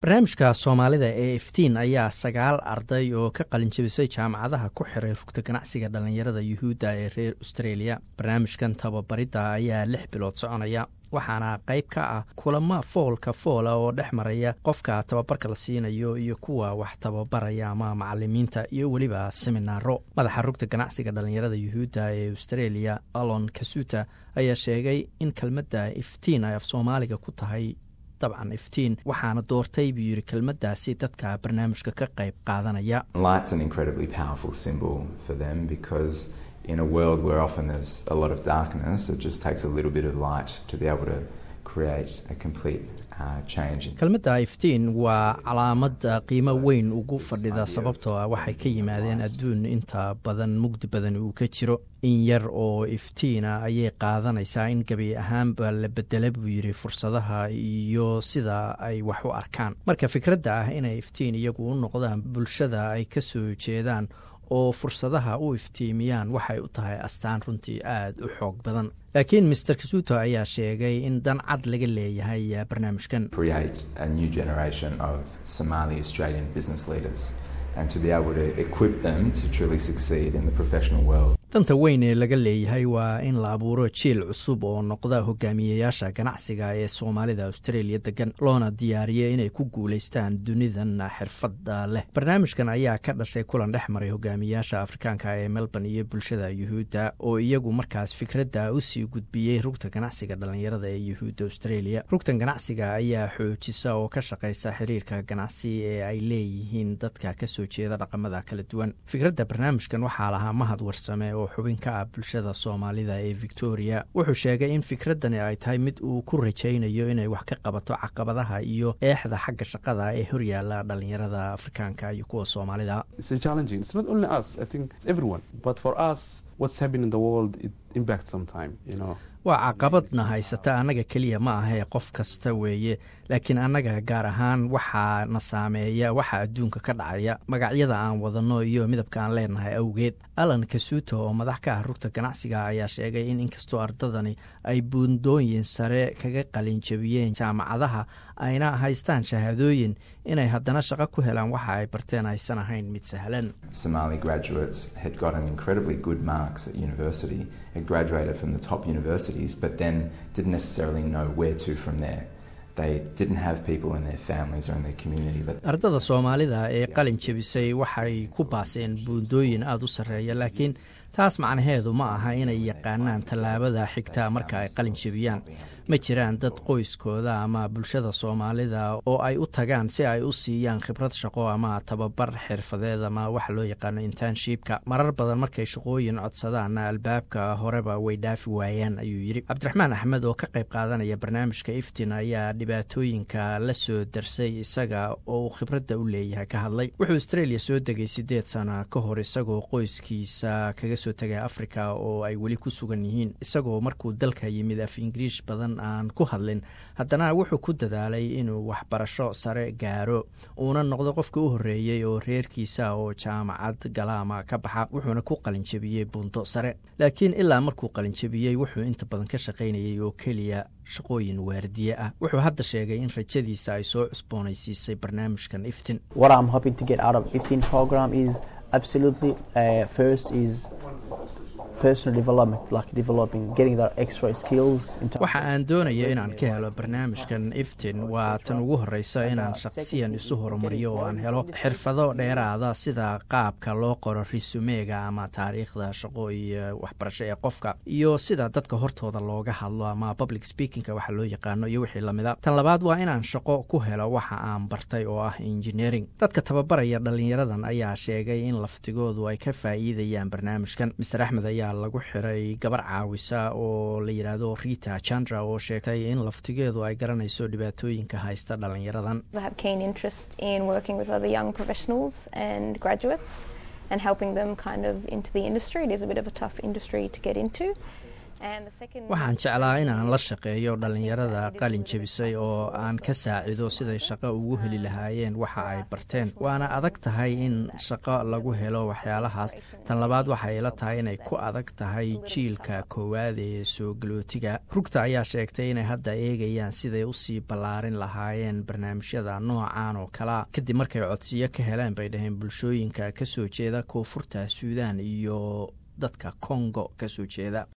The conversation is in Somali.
barnaamijka soomaalida ee iftiin ayaa sagaal arday oo ka qalinjabisay jaamacadaha ku xiray rugta ganacsiga dhallinyarada yuhuudda ee reer australia barnaamijkan tababaridda ayaa lix bilood soconaya waxaana qayb ka ah kulamo foolka foola oo dhex maraya qofka tababarka la siinayo iyo kuwa wax tababaraya ama macalimiinta iyo weliba seminaaro madaxa rugta ganacsiga dhallinyarada yuhuudda ee australia alon kasuta ayaa sheegay in kelmadda iftiin ay af soomaaliga ku tahay dabcan iftiin waxaana doortay buu yidhi kelmaddaasi dadka barnaamijka ka qayb qaadanaya in a world where often there's a lot of darkness, it just takes a little bit of light to be able to create a complete kelmadda iftiin waa calaamada qiimo weyn ugu fadhida sababtoo ah waxay ka yimaadeen adduun inta badan mugdi badan uu ka jiro in yar oo iftiina ayay qaadanaysaa in gebi ahaanba la bedela buu yidhi fursadaha iyo sida ay wax u arkaan marka fikradda ah inay iftiin iyagu u noqdaan bulshada ay ka soo jeedaan oo fursadaha u iftiimiyaan waxay u tahay astaan runtii aada u xoog badan laakiin master kasuto ayaa sheegay in dan cad laga leeyahay barnaamijkan danta weyn ee laga leeyahay waa in la abuuro jiil cusub oo noqda hogaamiyeyaasha ganacsiga ee soomaalida australia degan loona diyaariya inay ku guulaystaan dunidan xirfadda leh barnaamijkan ayaa ka dhashay kulan dhex maray hogaamiyayaasha afrikaanka ee melbourne iyo bulshada yuhuudda oo iyagu markaas fikradda usii gudbiyey rugta ganacsiga dhallinyarada ee yuhuudda australia rugtan ganacsiga ayaa xoojisa oo ka shaqaysa xiriirka ganacsi ee ay leeyihiin dadka kasoo jeeda dhaqamada kala duwan fikradda barnaamijkan waxaa lahaa mahad warsame oo xubin ka ah bulshada soomaalida ee victoria wuxuu sheegay in fikraddani ay tahay mid uu ku rajaynayo inay wax ka qabato caqabadaha iyo eexda xagga shaqada ee horyaala dhallinyarada afrikaanka iyo kuwa soomaalida waa caqabadna haysata annaga keliya ma ahee qof kasta weeye laakiin annaga gaar ahaan waxaa na saameeya waxa adduunka ka dhacaya magacyada aan wadanno iyo midabka aan leenahay awgeed alan kasuuto oo madax ka ah rugta ganacsiga ayaa sheegay in inkastoo ardadani ay buundooyin sare kaga qalinjabiyeen jaamacadaha ayna haystaan shahaadooyin inay haddana shaqo ku helaan waxa ay barteen aysan ahayn mid sahlan had graduated from the top universities, but then didn't necessarily know where to from there. They didn't have people in their families or in their community. That ardada soomaalida ee qalin jebisay waxay ku baaseen buundooyin aada u sarreeya laakiin taas macnaheedu ma aha inay yaqaanaan tallaabada xigta marka ay qalin jebiyaan ma jiraan dad qoyskooda ama bulshada soomaalida oo ay u tagaan si ay u siiyaan khibrad shaqo ama tababar xirfadeed ama waxa loo yaqaano internshipka marar badan markay shaqooyin codsadaanna albaabka horeba way dhaafi waayaan ayuu yidhi cabdiraxmaan axmed oo ka qayb qaadanaya barnaamijka iftin ayaa dhibaatooyinka la soo darsay isaga oo uu khibradda u leeyahay ka hadlay wuxuu australia soo degay siddeed sana ka hor isagoo qoyskiisa kaga soo tegay africa oo ay weli ku sugan yihiin isagoo markuu dalka yimid af ingiriish badan aan ku hadlin haddana wuxuu ku dadaalay inuu waxbarasho sare gaaro uuna noqdo qofka u horreeyey oo reerkiisa oo jaamacad galaama ka baxa wuxuuna ku qalinjabiyey buunto sare laakiin ilaa markuu qalinjabiyey wuxuu inta badan ka shaqaynayay oo keliya shaqooyin waardiye ah wuxuu hadda sheegay in rajadiisa ay soo cusboonaysiisay barnaamijkan iftin waxa aan doonaya inaan ka helo barnaamijkan iftin waa tan ugu horeysa inaan shaqsiyan isu horumariyo oo aan helo xirfado dheeraada sida qaabka loo qoro risumeega ama taariikhda shaqo iyo waxbarasho ee qofka iyo sida dadka hortooda looga hadlo ama public speakingka waxa loo yaqaano iyo wixii lamida tan labaad waa inaan shaqo ku helo waxa aan bartay oo ah engineering dadka tababaraya dhalinyaradan ayaa sheegay in laftigoodu ay ka faa'iidayaan barnaamijkan master axmed ayaa lagu xiray gabar caawisa oo la yidhaahdo rita chandra oo sheegtay in laftigeedu ay garanayso dhibaatooyinka haysta dhalinyaradan waxaan jeclaa inaan la shaqeeyo dhallinyarada qalin jebisay oo aan ka saacido siday shaqo ugu heli lahaayeen waxa ay barteen waana adag tahay in shaqo lagu helo waxyaalahaas tan labaad waxay ila tahay inay ku adag tahay jiilka koowaad ee soo galootiga rugta ayaa sheegtay inay hadda eegayaan siday usii ballaarin lahaayeen barnaamijyada noocan oo kalea kadib markay codsiyo ka heleen bay dhaheen bulshooyinka kasoo jeeda koonfurta suudaan iyo dadka kongo kasoo jeeda